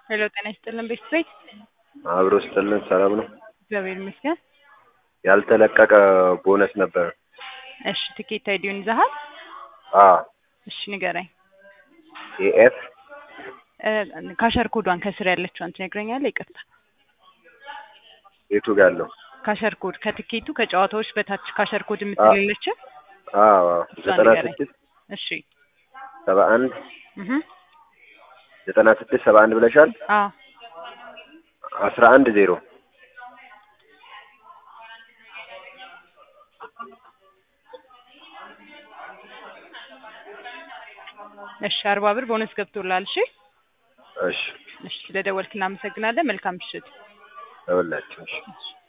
ሄሎ ጤና ይስጥልን ቤተሰቤት አብሮ ስጥልን ሰላም ነው። እግዚአብሔር ይመስገን። ያልተለቀቀ ቦነስ ነበር። እሺ ትኬት አይዲውን ይዘሃል? አ እሺ ንገረኝ። ኤኤፍ እ ካሸር ኮዷን ከስር ያለችዋን ትነግረኛለህ? ይቅርታ የቱ ጋር ያለው? ካሸር ኮድ ከትኬቱ ከጨዋታዎች በታች ካሸር ኮድ የምትልለችን አዎ ዘጠና ንገረኝ። ስድስት እሺ ሰባ አንድ እህ ዘጠና ስድስት ሰባ አንድ ብለሻል። አ አስራ አንድ ዜሮ እሺ አርባ ብር ቦነስ ገብቶላል። እሺ እሺ እሺ ስለደወልክ እናመሰግናለን። መልካም ምሽት። ለሁላችን እሺ እሺ